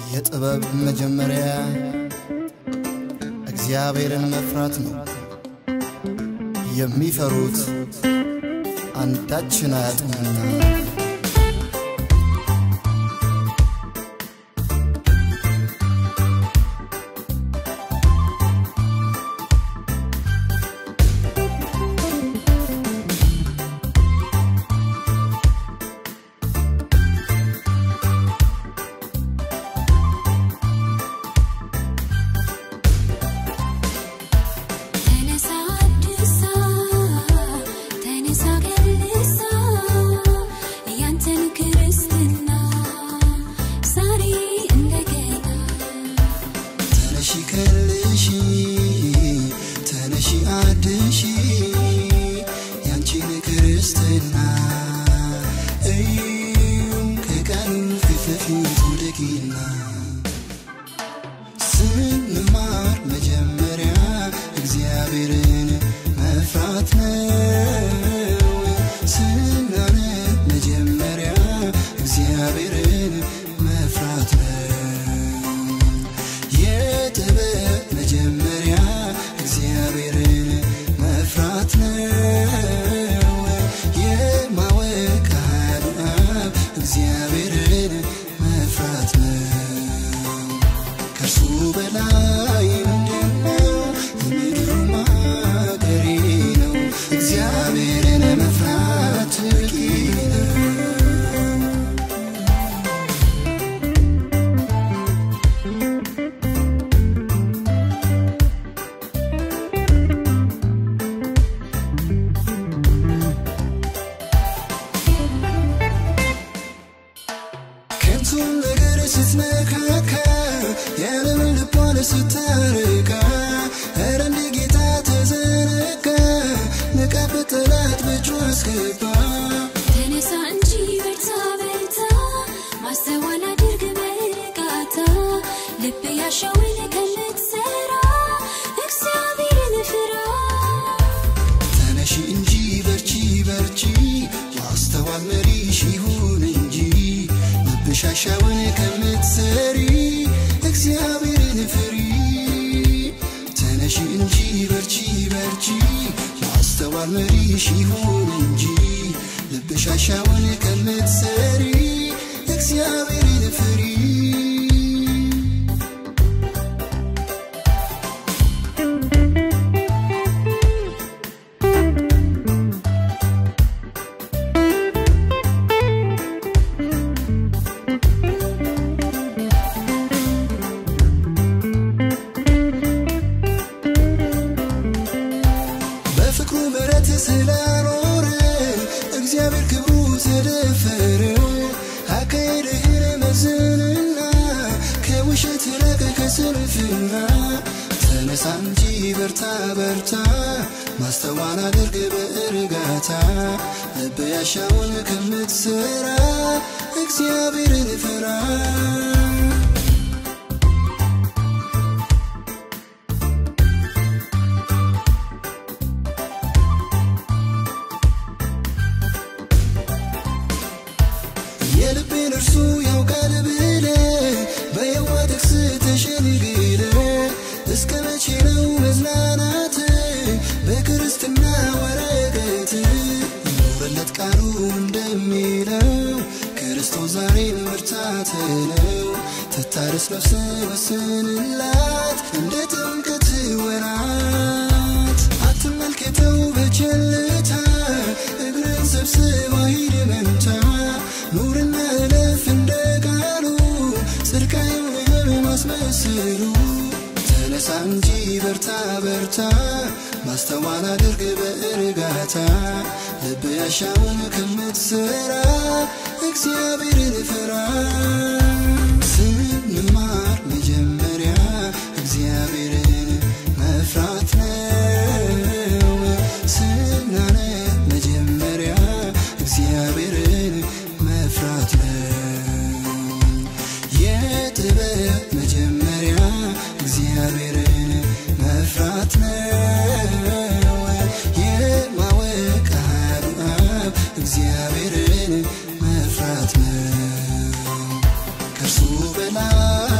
የጥበብ መጀመሪያ እግዚአብሔርን መፍራት ነው። የሚፈሩት አንዳችን አያጡምና። ተነሳ አድሳ ተነሳ ገልሳ ያንተን ክርስትና ዛሬ እንደገና ተነሺ ከልሺ ተነሺ አድሺ ያንቺን ክርስትና እዩም ከቀኑ ፊት ለፊት ውደቂና ስንማር መጀመሪያ እግዚአብሔርን መፍራት ነው። ስናነብ መጀመሪያ እግዚአብሔርን መፍራት ነው። የጥበብ መጀመሪያ እግዚአብሔርን መፍራት ነው። የማወቅ ኃይሉ አብ እግዚአብሔርን መፍራት ነው። ከእርሱ በላይ ምንድነው? የምድሩ ማገሬ ነው። እግዚአብሔርን መፍራት በቂ ነው። ከንቱን ነገር ስትነካካ የዓለምን ልቧን ስታርቃ ኧረ እንደ ጌታ ተዘነጋ ንቃበት ጠላት በእጁ አስገባ ተነሳ እንጂ በርታ በርታ ማስተዋል አድርግ በእርጋታ ልብ ያሻውን ከምትሰራ እግዚአብሔርን ፍራ ተነሺ እንጂ በርቺ በርቺ ማስተዋል መሪሽ ይሁን እንጂ ልብሻሻውን ከምትሰሪ እግዚአብሔርን ፍሪ ተነሺ እንጂ በርቺ በርቺ ማስተዋል መሪሽ ይሁን እንጂ ልብሻሻውን ከምትሰሪ እግዚአብሔርን ፍሪ በፍቅሩ ምሕረት ስላኖረን እግዚአብሔር ክብሩ ተደፈረ። አካሄድህን መዝንና ከውሸት ራቅ ከስንፍና ተነሳ እንጂ በርታ በርታ ማስተዋል አድርግ በእርጋታ ልብ ያሻውን ከምትሰራ እግዚአብሔርን ፍራ። የልቤን እርሱ ያውቃል ብለ በየዋ ጥቅስ ተሸንግለ እስከ መቼ ነው መዝናናት በክርስትና ወረቀት ይኖረለት ቃሉ እንደሚለው ክርስቶስ ዛሬም ብርታት ነው ትታረስ ነፍስ ወስንላት እንደ ጥምቀት ወራት አትመልከተው በቸልታ እግርን ሰብስባ ሂድ መንታ ኑርና እለፍ እንደ ቃሉ ጽድቅ አይሆንም ማስመስሉ ተነሳ እንጂ በርታ በርታ ማስተዋል አድርግ በእርጋታ ልብ ያሻውን ከምትሰራ እግዚአብሔርን ፍራ ስንማር መጀመሪያ እግዚአብሔርን መፍራት ነው። ስናነብ መጀመሪያ እግዚአብሔርን መፍራት ነው። የጥበብ መጀመሪያ እግዚአብሔርን መፍራት ነው። የማወቅ ኃይሉ አብ እግዚአብሔርን መፍራት ነው። ከእርሱ በላይ